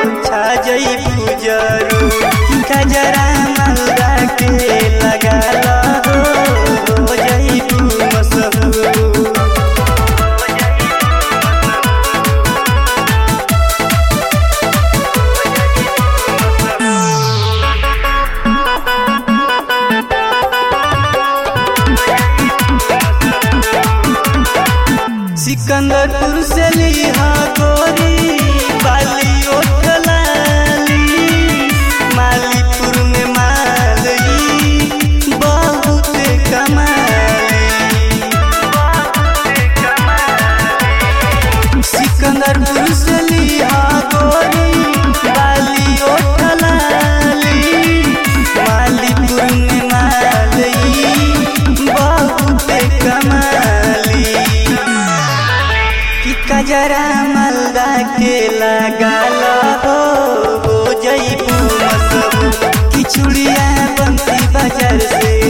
छा जइबू जरूर गजरा मालदा के लगाल हो हो जइबू मशहूर सिकंदरपुर से लिहा गोरी बाली ओठलाली मालीपुर में मालई बहुत कमाली सिकंदरपुर से लिहा गोरी बाली ओठलाली मालीपुर में मालई बहुत कमाली कि कजरा मालदा के लगाल हो हो जइबू मसबू कि चूड़िया बंसी बाजार से